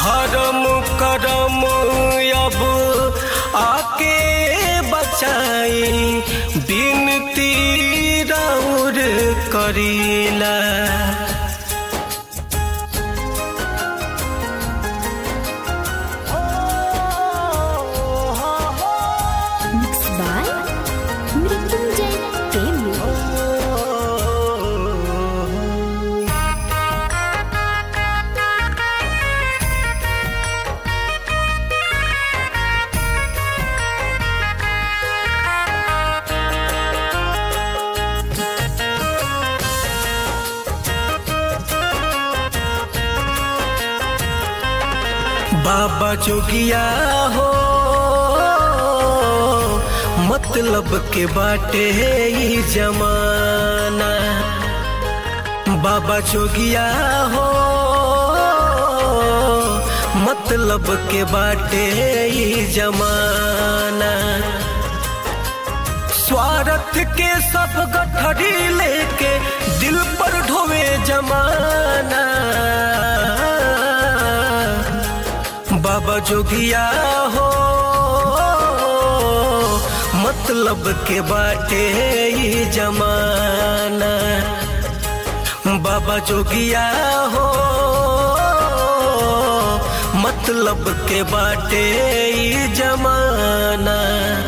धर्म करम अब आके बचाई बिनती राउर करीला Mixed by Mrityunjay Premi. बाबा जोगिया हो मतलब के बाटे ई जमाना बाबा जोगिया हो मतलब के बाटे ई जमाना स्वार्थ के सब गठरी लेके दिल पर ढोवे जमाना बाबा जोगिया हो मतलब के बाटे ई जमाना बाबा जोगिया हो मतलब के बाटे ई जमाना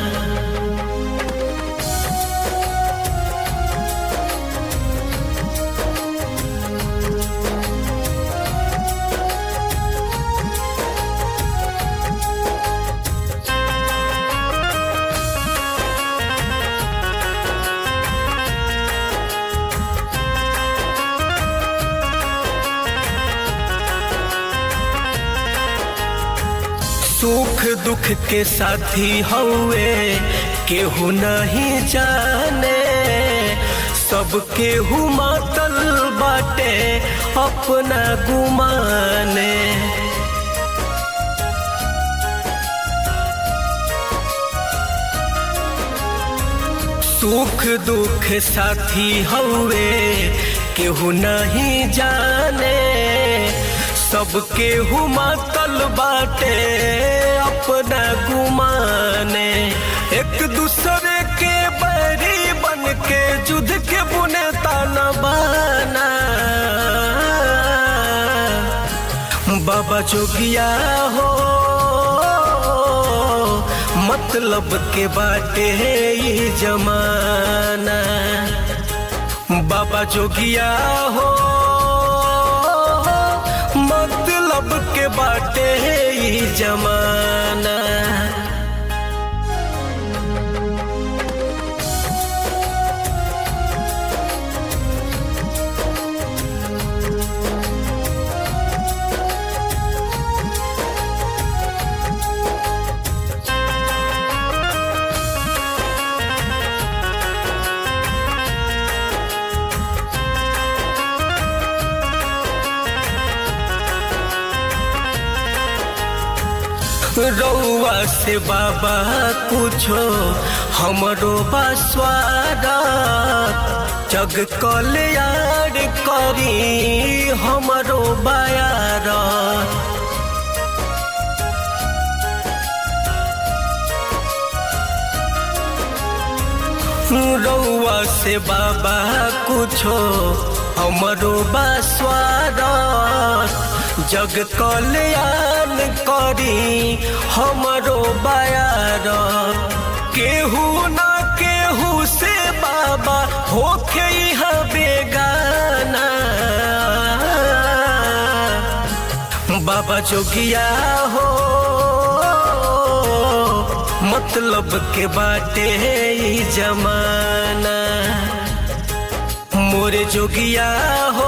सुख दुख के साथी हौवे केहू नहीं जाने सब केहू मातल बाटे अपना गुमाने सुख दुख साथी हौवे केहू नहीं जाने सब केहू मातल बाटे अपना गुमाने एक दूसरे के बैरी बन के जुद के बुने ताना बाना बाबा जोगिया हो मतलब के बाटे ई जमाना बाबा जोगिया हो मतलब के बाटे ई जमाना रउआ से बाबा कुछो हमरो बसवारा जग कल्याण करी हमरो बायारा रउआ से बाबा कुछो हमरो बसवारा जग कल्याण करी हमरो बायार केहू ना केहू से बाबा होखे यहाँ बेगाना बाबा जोगिया हो मतलब के बाटे ई जमाना मोरे जोगिया हो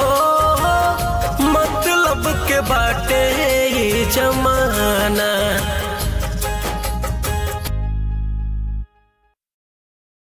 मतलब के बाटे ई जमाना